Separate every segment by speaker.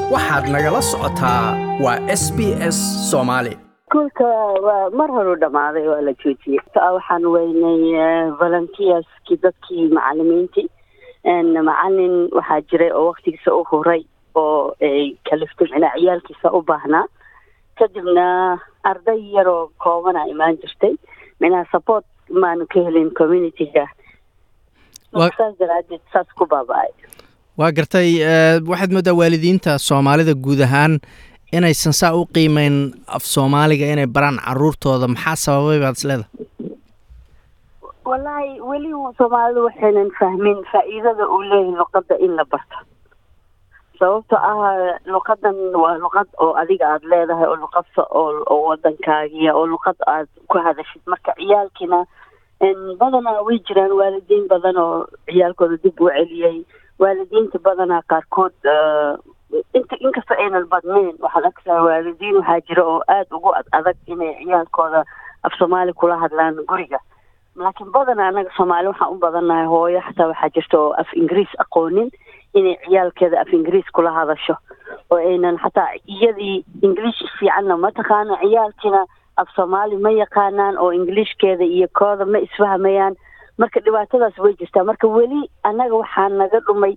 Speaker 1: waxaad nagala socotaa waa s b s soomaali
Speaker 2: iskuulka waa mar horu dhammaaday waa la joojiyey waxaan weynay volunteerskii dadkii macalimiintii macalin waxaa jiray oo waktigiisa u huray oo ay kaliftay micnaa ciyaalkiisa u baahnaa kadibna arday yaroo koobana imaan jirtay micnaha support maanu ka helin communityga saas daraadeed saas ku baaba-ay
Speaker 1: waa gartay waxaad moodaa waalidiinta soomaalida guud ahaan inaysan saa u qiimeyn af soomaaliga inay baraan caruurtooda maxaa sababay baad isleedahay
Speaker 2: wallaahi weli soomaalidu waxaynan fahmin faa-iidada uu leeyahay luqadda in la barto sababto ah luqadan waa luqad oo adiga aada leedahay oo luqad oo wadankaagiya oo luqad aad ku hadashid marka ciyaalkiina badanaa way jiraan waalidiin badan oo ciyaalkooda dib u celiyey waalidiinta badanaa qaarkood inta inkastoo aynan badnayn waxaad arkaysaa waalidiin waxaa jira oo aada ugu ad adag inay ciyaalkooda af soomaali kula hadlaan guriga laakiin badanaa anaga soomaali waxaan u badannahay hooyo xataa waxaa jirta oo af ingiriis aqoonin inay ciyaalkeeda af ingiriis kula hadasho oo aynan xataa iyadii ingiliish fiicanna ma taqaano ciyaalkiina af soomaali ma yaqaanaan oo ingiliishkeeda iyo kooda ma isfahmayaan marka dhibaatadaas way jirtaa marka weli annaga waxaa naga dhumay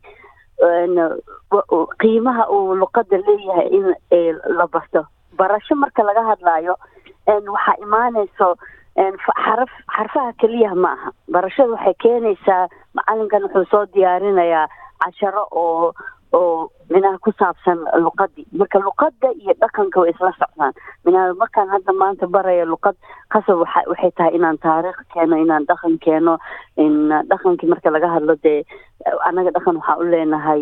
Speaker 2: qiimaha uu luqada leeyahay in la barto barasho marka laga hadlaayo waxaa imaanayso xaraf xarfaha keliyaha ma aha barashada waxay keenaysaa macalinkan wuxuu soo diyaarinayaa casharo oo oo minaha ku saabsan luqadii marka luqada iyo dhaqanka way isla socdaan minaa markaan hadda maanta baraya luqad qasab waa waxay tahay inaan taariikh keeno inaan dhaqan keeno in dhaqankii marka laga hadlo dee annaga dhaqan waxaan u leenahay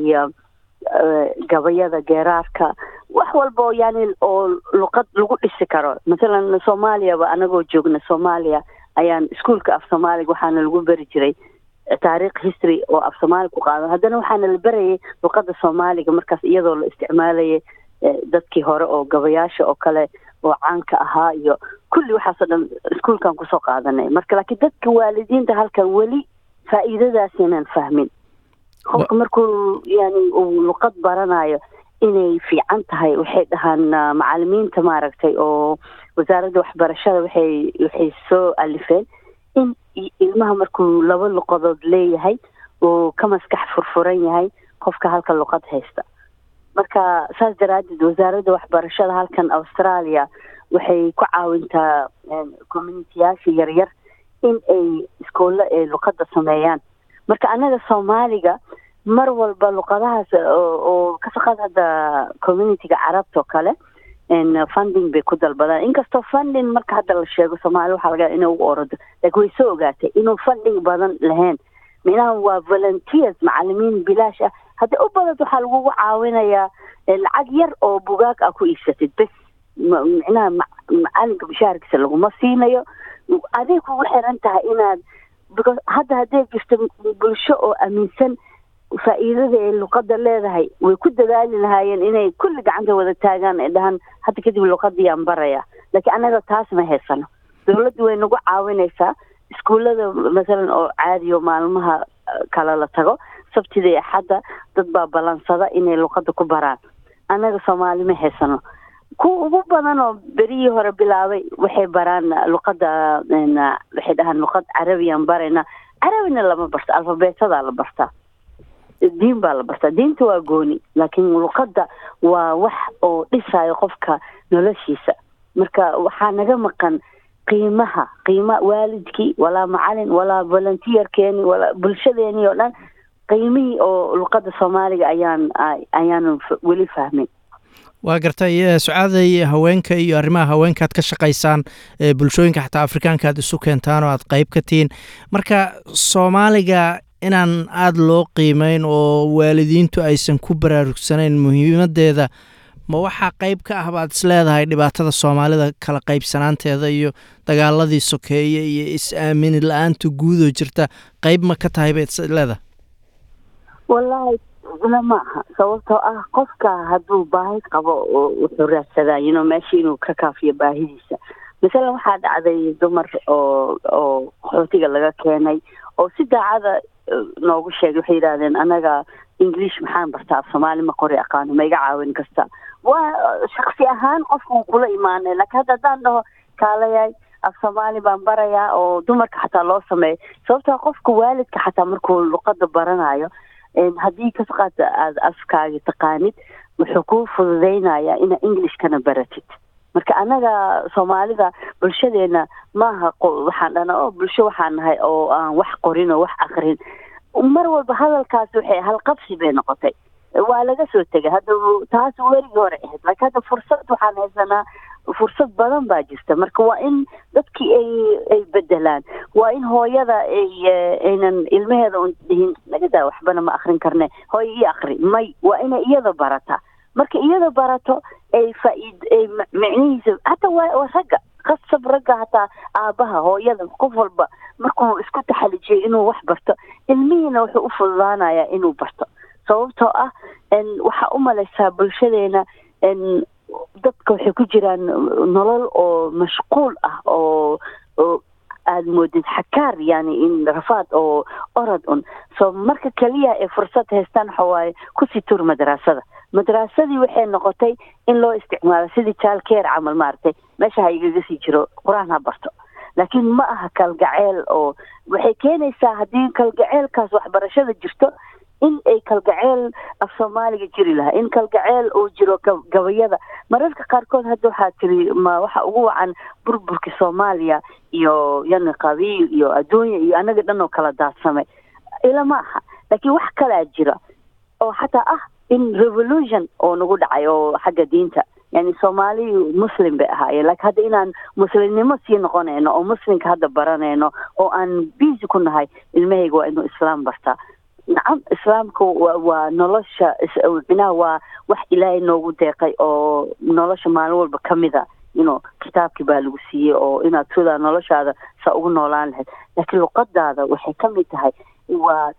Speaker 2: gabayada geeraarka wax walba oo yani oo luqad lagu dhisi karo mathalan soomaaliyaba anagoo joogna soomaaliya ayaan iskuolka af soomaaliga waxaana lagu beri jiray taariikh history oo af soomaali ku qaadan haddana waxaana la berayay luqada soomaaliga markaas iyadoo la isticmaalayay dadkii hore oo gabayaasha oo kale oo caanka ahaa iyo kulli waxaasoo dhan iskuolkan kusoo qaadanay marka laakiin dadka waalidiinta halkan weli faa-iidadaasaynan fahmin qofka markuu yani uu luqad baranayo inay fiican tahay waxay dhahaan macalimiinta maaragtay oo wasaaradda waxbarashada waxay waxay soo alifeen in ilmaha markuu laba luqadood leeyahay uu ka maskax furfuran yahay qofka halka luqad haysta marka saas daraadeed wasaaradda waxbarashada halkan australia waxay ku caawintaa communitiyaasha yaryar in ay iskoolla ee luqadda sameeyaan marka annaga soomaaliga mar walba luqadahaas oo kasaqaad hadda communityga carabta oo kale funding bay ku dalbadaan inkastoo funding marka hadda la sheego soomaali waxaa laga inay ugu orado laakiin way soo ogaatay inuu funding badan lahayn minaha waa volunteers macalimiin bilaash ah haddii u badad waxaa lagugu caawinayaa lacag yar oo bugaag ah ku iibsatid bes micnaha macalinka bashaarkiisa laguma siinayo aday kugu xiran tahay inaad because hadda hadday jirto bulsho oo aaminsan faa-iidada ay luqada leedahay way ku dadaali lahaayeen inay kulli gacanta wada taagaan ay dhahaan hadda kadib luqadiyaan baraya laakiin annaga taas ma haysano dawladdu way nagu caawinaysaa iskuullada masalan oo caadiyo maalmaha kale la tago sabtida iyo axadda dad baa ballansada inay luqada ku baraan annaga soomaali ma haysano kuwa ugu badan oo berihii hore bilaabay waxay baraan luqada waxay dhahaan luqad carabiyaan barayna carabina lama barto alfabeetadaa la bartaa diin baa la bartaa diinta waa gooni laakiin luqadda waa wax oo dhisayo qofka noloshiisa marka waxaa naga maqan qiimaha qiima waalidkii walaa macalin walaa volunteerkeeni walaa bulshadeeni oo dhan qiimihii oo luqadda soomaaliga ayaan ayaanu weli fahmin
Speaker 1: waa gartay sucaaday haweenka iyo arrimaha haweenkaad ka shaqaysaan bulshooyinka xataa afrikaanka aad isu keentaan oo aad qeyb ka tihiin marka soomaaliga inaan aada loo qiimeyn oo waalidiintu aysan ku baraarugsanayn muhiimadeeda ma waxaa qeyb ka ah baad is leedahay dhibaatada soomaalida kala qaybsanaanteeda iyo dagaaladii sokeeye iyo is-aamini la-aanta guudoo jirta qeyb ma ka tahay baad is leedahay
Speaker 2: wallaahi lama aha sababtoo ah qofka hadduu baahi qabo wuxuu raadsadaa yino meesha inuu ka kaafiyo baahidiisa masalan waxaa dhacday dumar oo oo qaxootiga laga keenay oo si daacada noogu sheegay waxay yidhahdeen anaga english maxaan bartaa af soomaali ma qori aqaano ma iga caawin kasta waa shaksi ahaan qofka wuu kula imaanay laakiin hadda haddaan dhaho kaalayaay af soomaali baan barayaa oo dumarka xataa loo sameeyo sababtoo qofka waalidka xataa markuu luqada baranayo haddii kasqaad aada afkaagi taqaanid wuxuu kuu fududeynayaa inaa englishkana baratid marka anaga soomaalida bulshadeena maaha waxaan dhana o bulsho waxaan nahay oo aan wax qorin oo wax akrin mar walba hadalkaas waxay halqabsi bay noqotay waa laga soo tegay hadda taas werigii hore ahayd laakiin hadda fursad waxaan haysanaa fursad badan baa jirta marka waa in dadkii ay ay bedelaan waa in hooyada ay aynan ilmaheeda un dhihin nagadaa waxbana ma akrin karne hooya ii akri may waa inay iyada barataa marka iyada barato ay faaid ay micnihiisa hataa waa ragga qasab ragga hataa aabaha hooyada qof walba markuu isku taxalijiyay inuu wax barto ilmihiina wuxuu u fududaanayaa inuu barto sababtoo ah waxaa u malaysaa bulshadeena dadka waxay ku jiraan nolol oo mashquul ah oo oo aada moodid xakaar yani in rafaad oo orod un so marka keliya ay fursad haystaan waxa waaye kusii tur madraasada madraasadii waxay noqotay in loo isticmaalo sidii jaalkeer camal maaragtay meesha ha igaga sii jiro qur-aan ha barto laakiin ma aha kalgaceel oo waxay keenaysaa haddii kalgaceelkaas waxbarashada jirto in ay kalgaceel af soomaaliga jiri lahaa in kalgaceel uu jiro gabayada mararka qaarkood hadda waxaa tiri ma waxa ugu wacan burburka soomaaliya iyo yani qabiil iyo adduunya iyo anaga dhan oo kala daadsamay ila ma aha laakiin wax kalaa jira oo xataa ah in revolution oo nagu dhacay oo xagga diinta yani soomaali muslim bay ahaayeen laakiin hadda inaan muslimnimo sii noqonayno oo muslimka hadda baranayno oo aan busy ku nahay ilmahayga waa inuu islaam bartaa nacam islaamka waa nolosha minaha waa wax ilaahay noogu deeqay oo nolosha maalin walba ka mid a ino kitaabkii baa lagu siiyey oo inaad sidaa noloshaada saa ugu noolaan lahayd laakiin luqadaada waxay ka mid tahay waa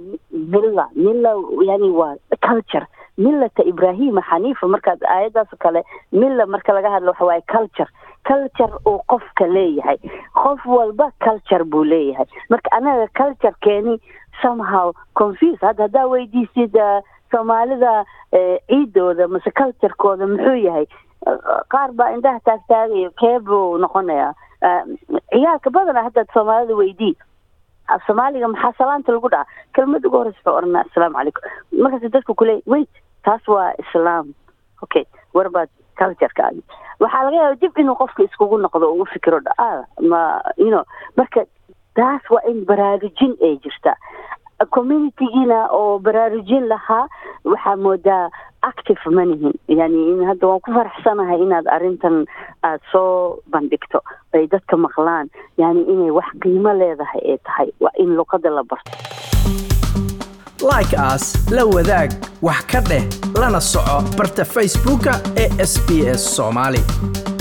Speaker 2: milla milla yani waa culture millata ibrahima xaniifa markaad aayaddaas kale milla marka laga hadlo waxa waaye culture culture uu qofka leeyahay qof walba culture buu leeyahay marka anaga culturekeeni somehow confuse hadda haddaa weydiisid soomaalida ciidooda mase culturekooda muxuu yahay qaar baa indhaha taagtaagayo keebuu noqonayaa ciyaalka badana haddaad soomaalida weydii af soomaaliga maxaa salaanta lagu dhaca kelmad ugu horeysa wuxuu oranaa assalaamu calaykum markaas dadku kuleey wait taas waa islaam okay warbaad culturekaagi waxaa laga yaaba dib inuu qofka iskugu noqdo oo u fikiro dha ma you know marka taas waa in baraarujin ay jirta communitygiina oo baraarujin lahaa waxaa moodaa active manihin yani in hadda waan ku faraxsanahay inaad arrintan aada soo bandhigto ay dadka maqlaan yani inay wax qiimo leedahay ay tahay waa in luqada la barto
Speaker 1: like as la wadaag wax ka dheh lana soco barta facebooka ee sb s soomaali